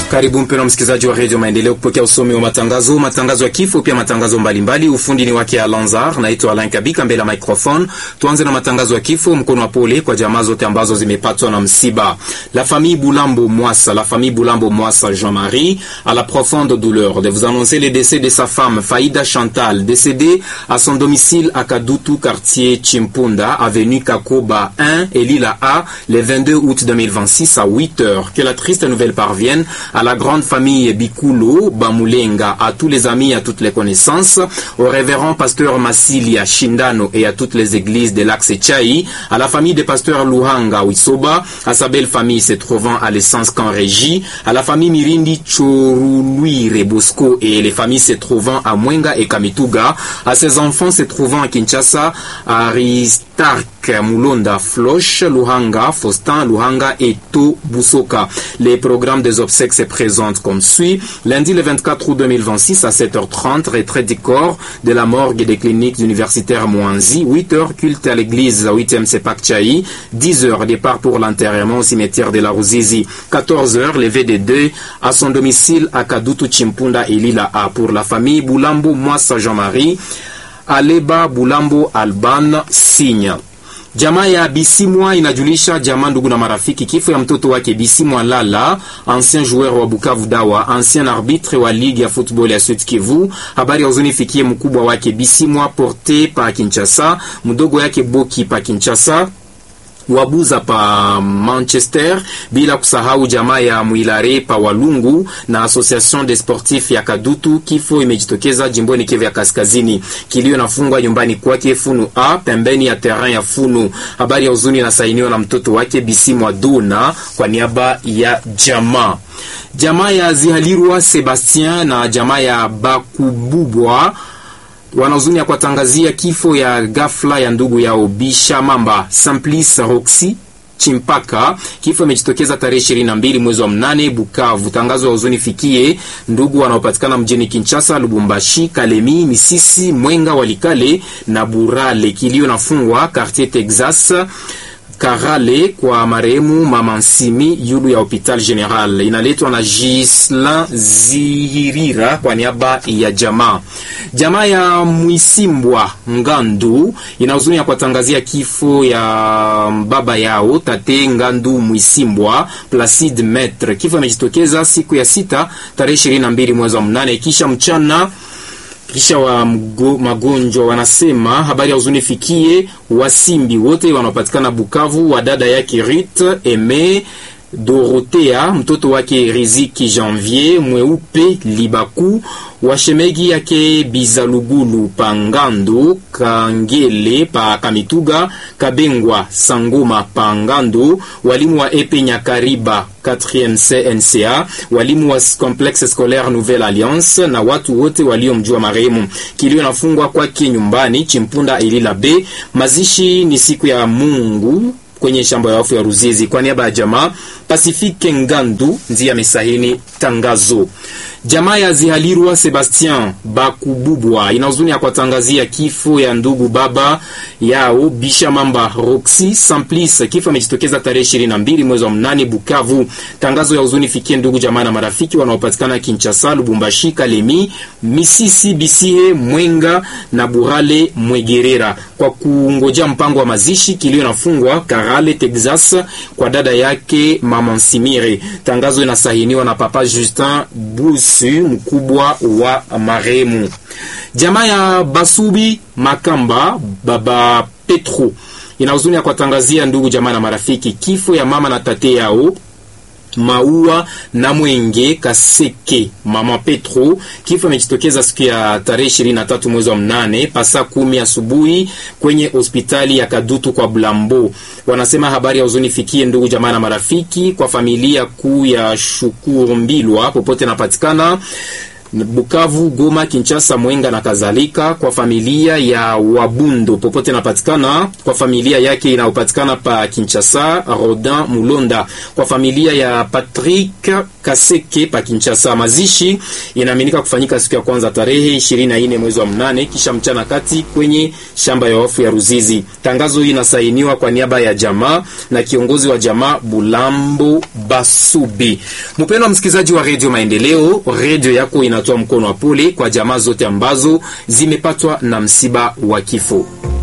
Karibu mpendwa msikilizaji wa redio Maendeleo kupokea usomi wa matangazo, matangazo ya kifo, pia matangazo mbalimbali. Ufundi ni wake Alanzar, naitwa Alain Kabika mbele ya microphone. Tuanze na matangazo ya kifo. Mkono wa pole kwa jamaa zote ambazo zimepatwa na msiba. La famille Boulambo Mwassa, la famille Boulambo Mwassa Jean-Marie a la profonde douleur de vous annoncer le décès de sa femme Faïda Chantal, décédée à son domicile à Kadutu, quartier Chimpunda, avenue Kakoba 1 et Lila A, le 22 août 2026 à 8 heures. Que la triste nouvelle parvienne à la grande famille Bikulo, Bamulenga, à tous les amis, à toutes les connaissances, au révérend pasteur Massilia Shindano et à toutes les églises de l'Axe Chai, à la famille des pasteurs Luhanga Wisoba, à sa belle famille se trouvant à l'essence qu'en régie, à la famille Mirindi Choruluire Bosco et les familles se trouvant à Mwenga et Kamituga, à ses enfants se trouvant à Kinshasa, à Aristark Mulonda Floche, Luhanga, Faustin, Luhanga et To Busoka. Les programmes des obsèques se présentent comme suit. Lundi le 24 août 2026 à 7h30, retrait du corps de la morgue des cliniques universitaires Mouanzi. 8h, culte à l'église 8e Sepak Chai. 10h, départ pour l'enterrement au cimetière de la Ruzizi. 14h, levé des deux à son domicile à Kadutu Chimpunda et Lila A. Pour la famille Boulambo Mwassa Jean-Marie, Aleba Boulambo Alban Signe. Jamaa ya Bisimwa inajulisha jamaa, ndugu na marafiki kifo ya mtoto wake Bisimwa Lala, ancien joueur wa Bukavu Dawa, ancien arbitre wa ligue ya football ya Sud Kivu. Habari ya huzuni fikie mkubwa wake Bisimwa Porte pa Kinshasa, mdogo yake Boki pa Kinshasa wabuza pa Manchester, bila kusahau jamaa ya Mwilare pa Walungu na Association des Sportifs ya Kadutu. Kifo imejitokeza jimboni Kivu ya Kaskazini, kilio nafungwa nyumbani kwake Funu A pembeni ya terrain ya Funu. Habari ya huzuni inasainiwa na mtoto wake Bisimwa Duna kwa niaba ya jamaa jamaa ya Zihalirwa Sebastien na jamaa ya Bakububwa wanahuzuni ya kuwatangazia kifo ya ghafla ya ndugu yao Bisha Mamba Samplis Roxy Chimpaka. Kifo imejitokeza tarehe ishirini na mbili mwezi wa mnane Bukavu. Tangazo ya huzuni fikie ndugu wanaopatikana mjini Kinshasa, Lubumbashi, Kalemi, Misisi, Mwenga, Walikale na Burale. Kilio nafungwa Quartier Texas Karale kwa marehemu mama Nsimi yulu ya hopital general. Inaletwa na Gislan Zihirira kwa niaba ya jamaa. Jamaa ya Mwisimbwa Ngandu ina huzuni ya kuwatangazia kifo ya baba yao tate Ngandu Mwisimbwa Placide Metre. Kifo imejitokeza siku ya sita tarehe ishirini na mbili mwezi wa mnane kisha mchana kisha wa mgo, magonjwa wanasema habari ya huzuni fikie wasimbi wote wanaopatikana Bukavu, wa dada yake Rit Eme Dorotea, mtoto wake Riziki Janvier Mweupe Libaku, washemegi yake Bizalugulu Pangando Kangele pa Kamituga Kabengwa Sangoma Pangando, walimu wa Epe Nyakariba 4e CNCA, walimu wa Complexe Scolaire Nouvelle Alliance na watu wote waliomjua marehemu. Kilio nafungwa kwake nyumbani Chimpunda Ilila B. Mazishi ni siku ya Mungu kwenye shamba ya wafu ya Ruzizi. Kwa niaba ya jamaa Pasifike Ngandu ndiye amesahini tangazo. Jamaa ya Zihalirwa Sebastien Bakububwa ina huzuni ya kuwatangazia kifo ya ndugu baba yao Bisha Mamba Roxy Samplis. Kifo amejitokeza tarehe ishirini na mbili mwezi wa mnane Bukavu. Tangazo ya huzuni fikie ndugu jamaa na marafiki wanaopatikana Kinshasa, Lubumbashi, Kalemi, Misisi, Bisihe, Mwenga na Burale Mwegerera. Kwa kungoja mpango wa mazishi, kilio nafungwa Karale, Texas kwa dada yake mama Nsimire. Tangazo inasahiniwa na papa Justin Bus mkubwa wa marehemu. Jamaa ya Basubi Makamba baba Petro ina huzuni ya kuwatangazia ndugu jamaa na marafiki kifo ya mama na tate yao Maua na Mwenge Kaseke mama Petro. Kifo imejitokeza siku ya tarehe ishirini na tatu mwezi wa mnane pasa kumi asubuhi kwenye hospitali ya Kadutu kwa Blambo. Wanasema habari ya huzuni fikie ndugu jamaa na marafiki, kwa familia kuu ya Shukuru Mbilwa popote napatikana Bukavu, Goma, Kinshasa, Mwenga na kadhalika, kwa familia ya Wabundo popote inapatikana, kwa familia yake inayopatikana pa Kinshasa, Rodin Mulonda, kwa familia ya Patrick Kaseke pa Kinshasa. Mazishi inaaminika kufanyika siku ya kwanza tarehe 24 mwezi wa mnane kisha mchana kati kwenye shamba ya wafu ya Ruzizi. Tangazo hii inasainiwa kwa niaba ya jamaa na kiongozi wa jamaa Bulambo Basubi. Mpendwa msikilizaji wa Radio Maendeleo, radio yako inatoa mkono wa pole kwa jamaa zote ambazo zimepatwa na msiba wa kifo.